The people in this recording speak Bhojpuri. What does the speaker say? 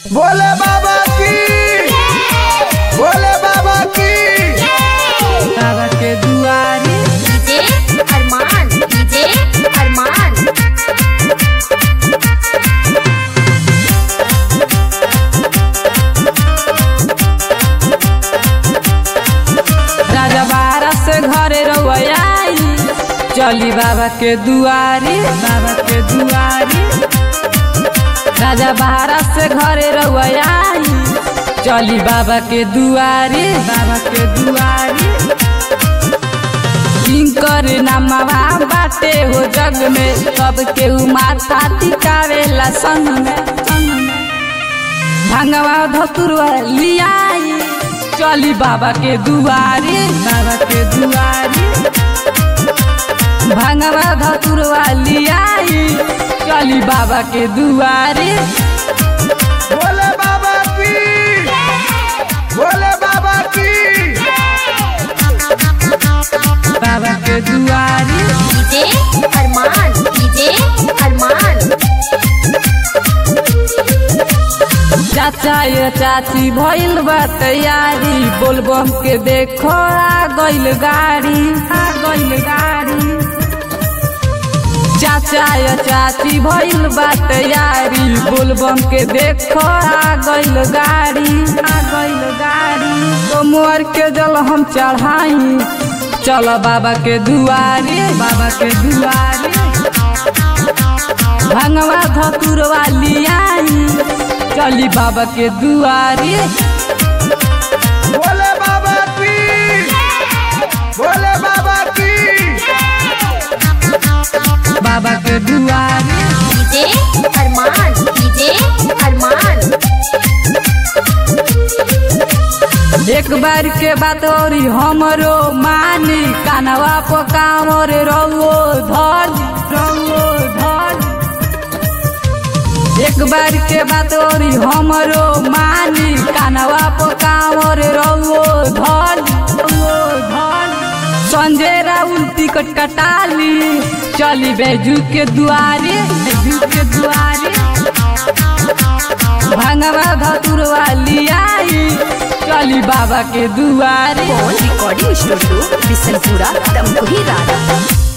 भोले बाबा की भोले बाबा की बाबा के दुआरे डीजे अरमान डीजे अरमान राजा बारा से घरे रउआई चली बाबा के दुआरे बाबा के दुआरे राजा बारा से घरे रउआई चली बाबा के दुआरे बाबा के दुआरे जिनकर नामवा बाटे हो जग में सबके उ माथा टिकावेला संग में संग में भंगवा धतुरवा लियाई चली बाबा के दुआरे बाबा के दुआरे भंगवा धतुरवा लियाई चली बाबा के दुआरे भोले बाबा की भोले बाबा की बाबा के दुआरे डीजे अरमान डीजे अरमान चाचा ये चाची भइल बा तैयारी बोलबम के देखो आ गइल गाड़ी आ गइल गाड़ी चाचा या चाची भइल बा तैयारी बोलबम के देखो आ गइल गाड़ी आ गइल गाड़ी तो मोर के जल हम चढ़ाई चल बाबा के दुआरे बाबा के दुआरे भंगवा धतुरवा लियाई चली बाबा के दुआरे भोले बाबा की भोले बाबा की बाबा के दुआरे डीजे अरमान डीजे अरमान एक बार के बात और हमरो मानी कानवा पर कामर रहो धर रहो धर एक बार के बात और हमरो मानी कानवा पर कामर रहो धर रहो धर संजय राहुल टिकट कटाली चली बैजू के दुआरे बैजू के दुआरे भंगवा धतुरवा लियाई चली बाबा के दुआरे रिकॉर्डिंग स्टूडियो बिशनपुरा तमकुही राजा